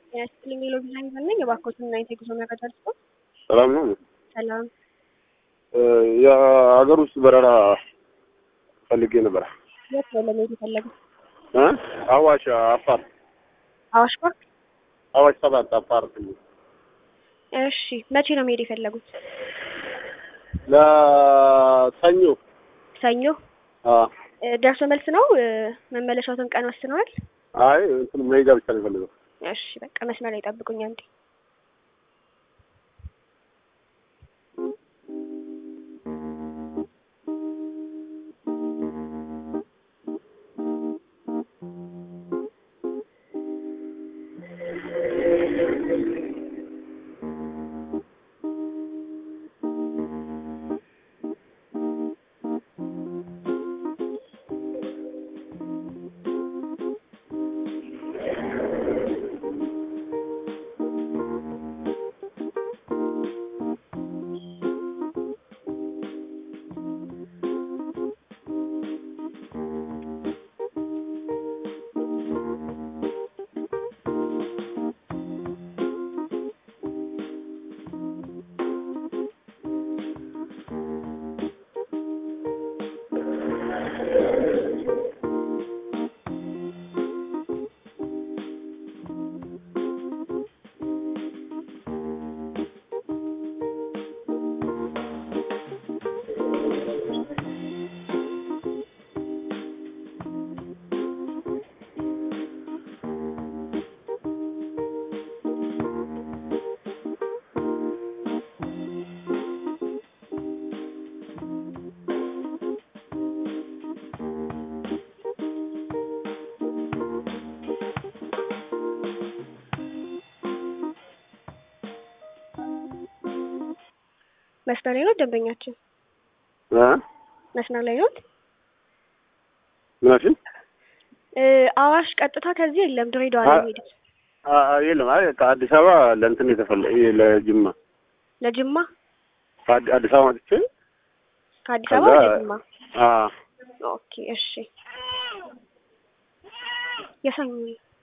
ያስጥልኝ ሌሎ ዲዛይን ነኝ። የባኮትን እና የጉዞ መረጃ ልስጦ። ሰላም ነው። ሰላም የሀገር ውስጥ በረራ ፈልጌ ነበር። የት ነው ለመሄድ የፈለጉት? እ አዋሽ አፋር፣ አዋሽ ፓርክ። አዋሽ ሰባት አፋር ክልል እሺ መቼ ነው መሄድ የፈለጉት? ለሰኞ ሰኞ አ እ፣ ደርሶ መልስ ነው እ፣ መመለሻዎትን ቀን ወስነዋል? አይ እንትን መሄጃ ብቻ ነው የፈለገው። እሺ በቃ መስመር ላይ ጠብቁኝ አንዴ። መስመር ላይ ነው ደንበኛችን? እ መስመር ላይ ነው? ምናሽን እ፣ አዋሽ ቀጥታ ከዚህ የለም ድሬዳዋ ነው አ- የሚሄዱት። አ የለም። አይ ከአዲስ አበባ ለእንትን የተፈለ ይሄ ለጅማ ለጅማ ከአዲ- አዲስ አበባ መጥቼ ከአዲስ ከዛ አበባ ወደ ጅማ። አ ኦኬ እሺ። የሰኞ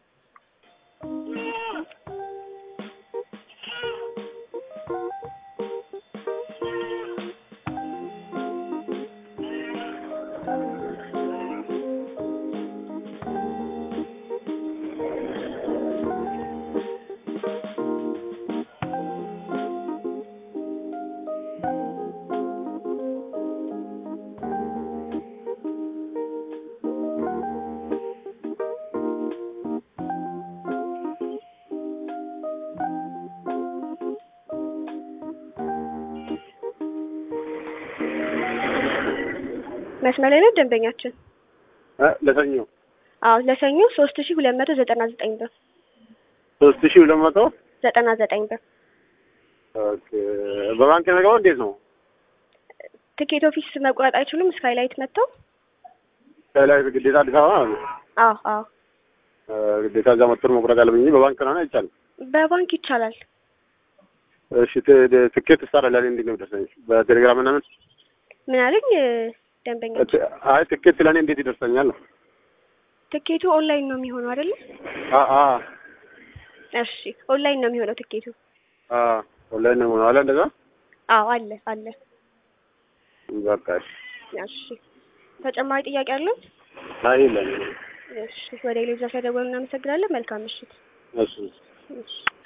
መስመር ላይ ነው ደንበኛችን? እ ለሰኞ አዎ ለሰኞ ሶስት ሺህ ሁለት መቶ ዘጠና ዘጠኝ ብር ሶስት ሺህ ሁለት መቶ ዘጠና ዘጠኝ ብር ኦኬ። በባንክ ነገው እንዴት ነው? ትኬት ኦፊስ መቁረጥ አይችሉም? ስካይላይት መጥተው? ከላይ ግዴታ አዲስ አበባ ማለት ነው። አዎ አዎ እ ግዴታ እዛ መጥቶ መቁረጥ አለብኝ እንጂ በባንክ ነው አይቻልም። በባንክ ይቻላል። እሺ ት- ት- ትኬት ትሰራለህ እንዴት ነው የሚደርሰኝ? በቴሌግራም ምናምን ምን አለኝ ደንበኛ? ት- አይ ትኬት ለእኔ እንዴት ይደርሰኛል? ትኬቱ ኦንላይን ነው የሚሆነው አይደለ? አ አ እሺ ኦንላይን ነው የሚሆነው ትኬቱ። አ ኦንላይን ነው ማለት እንደዛ። አዎ አለ አለ። በቃ እሺ። እሺ ተጨማሪ ጥያቄ አለው? አይ የለም። እሺ ወደ ሌሎች ስለደወሉ እናመሰግናለን። መልካም ምሽት። እሺ እሺ